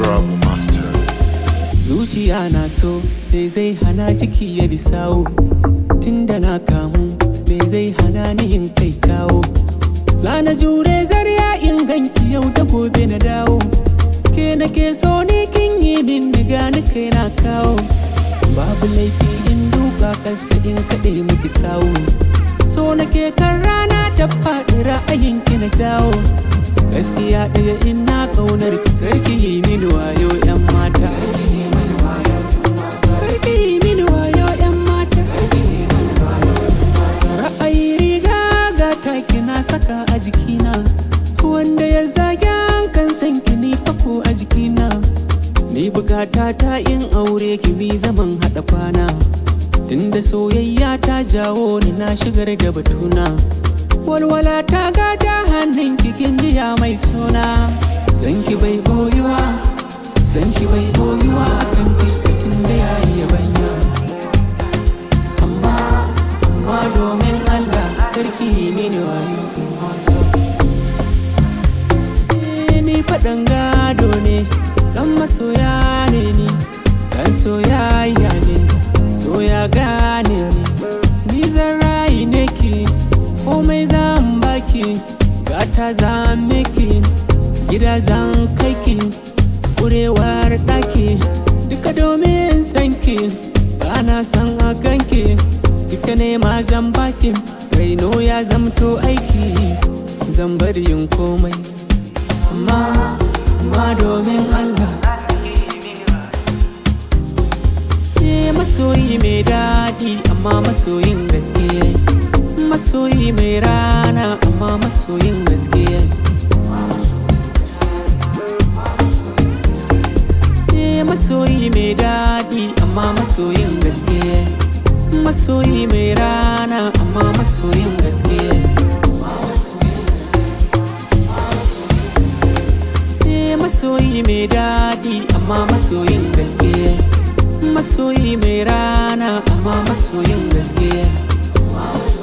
Trouble Master. zuciya na so me zai hana ciki ya bi sawo tunda na kamu me zai hana ni yin kai kawo za na jure zarya in ganki yau da gobe na dawo ke na ke so ni kin yi min diga ni kai na kawo babu laifi in duka kasa in kaɗe miki sawo so na ke kan rana ta faɗi ra'ayin ki na shawo gaskiya ɗaya in na ƙaunar ki karki yi mini wayo 'yan mata Karki yi mini wayo 'yan mata Ra'ayi riga ga taki na saka a jikina Wanda ya zage kan san ki ni fako a jikina Ni bukata ta in aure ki bi zaman haɗa kwana Tunda soyayya ta jawo ni na shigar da batuna Walwala ta gada hannun kikin jiya mai suna Sanki bai boyuwa Sanki bai boyuwa kan fiskakin da ya yi banya Amma, amma domin Allah karki yi mini wayo Eh, Ni faɗan gado ne, ɗan masoya ne ni Ɗan soyayya ne, soya gane ni Ni zan rayu ne ki, komai zan baki Gata zan miki, gida zan kai ki kurewar ɗaki duka domin sanki bana san a ganki duka nema zan baki raino ya zamto aiki zan bari yin komai amma amma domin Allah Eh, masoyi mai daɗi amma masoyin gaskiya masoyi mai rana amma masoyin gaskiya Eh, masoyi mai daɗi amma masoyin gaske masoyi mai rana amma masoyin gaske Eh, masoyi mai daɗi amma masoyin gaske masoyi mai rana amma masoyin gaske